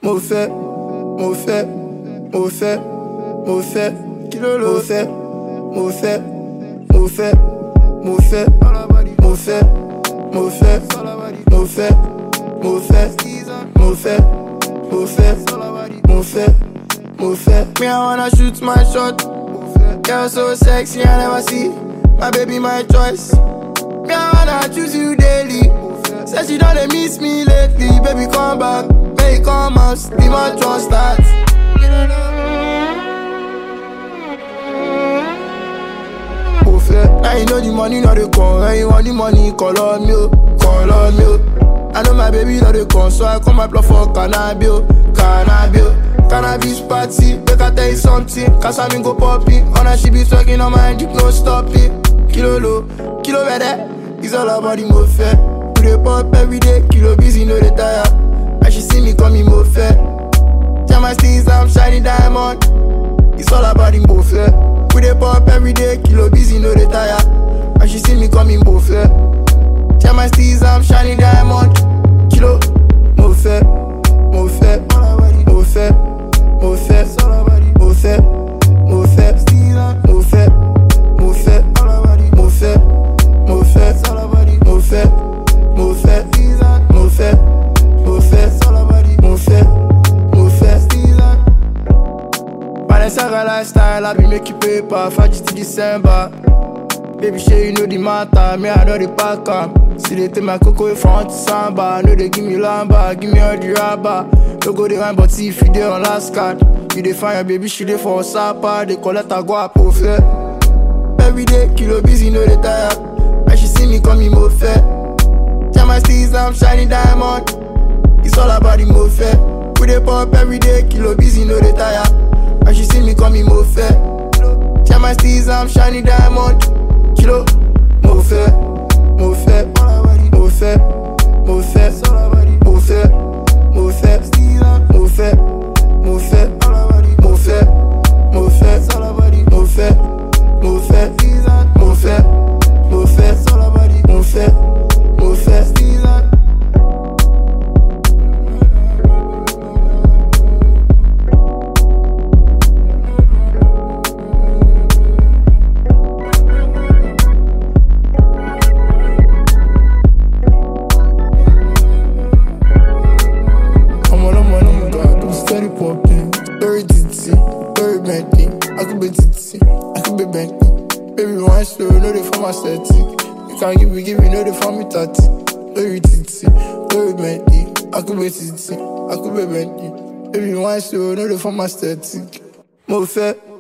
mo fẹ́ mo fẹ́ mo fẹ́ mo fẹ́ kí ló ló fẹ́ mo fẹ́ mo fẹ́ mo fẹ́ mo fẹ́ mo fẹ́ mo fẹ́ mo fẹ́ mo fẹ́ mo fẹ́ mo fẹ́ mo fẹ́. Me I wanna shoot my shot. Girl so sexy I never see. My baby my choice. Me I wanna choose you daily. Say she don't dey miss me lately. Baby come back, make come out. The match won't start. Mo fẹ́. Now you know the money no dey come. When you want the money, call on me, oh, call on me. oh. I know my baby no dey come, so I come apply for cannabis, oh, cannabis. oh. Cannabis party, make I tell you something. Cause I mean go popping. On her she be talking on my dick, no stopping. Kilo low, kilo better. It's all about the mo fẹ́. We dey pop every day, kilo busy, no dey tire. And she see me coming mo fẹ́. Jam my steez, I'm shining diamond. It's all about the mo fẹ́. We dey pop every day, kilo busy, no dey tire. And she see me coming mo fẹ́. Jam my steez, I'm shining diamond. Kilo mo fẹ́, mo fẹ́, mo fẹ́, mo fẹ́, mo fẹ́, mo fẹ́, mo fẹ́, mo fẹ́, mo fẹ́, mo fẹ́, mo fẹ́, mo fẹ́, mo fẹ́, mo fẹ́, mo fẹ́, mo fẹ́. Balenciaga lifestyle, I be making paper, Faji to December. Baby, sure you know the matter, me I know the pack am. See they take my cocoa front to samba, no they give me lamba, give me all the rubber. No go the wine, but if you dey on last card, you dey find your baby, she dey for sapa, they collect her go up fair. Every day, kilo busy, no dey tire. And she see me coming mo fair. Jam my steez, I'm shining diamond. It's all about the mo fair. We dey pop every day, kilo busy, no dey tire. And she see me coming mo fair. Jam my steez, I'm shining diamond. Kilo, mo fair, mo fair, mo fair, mo fair, mo fair, mo fair, mo fair, mo fair, mo fair, mo fair, mo fair, mo fair, mo fair, mo fair, mo fair, mo fair. I'm on, I'm on, I'm on, God. I'm steady popping. Very ditty, very Bentley. I could be ditty, I could be Bentley. Baby, one slow, no, they for my static. You can't give me, give me, no, they for me 30. Very ditty, very Bentley. I could be ditty, I could be Bentley. Baby, one slow, no, they for my static. Mo fẹ́,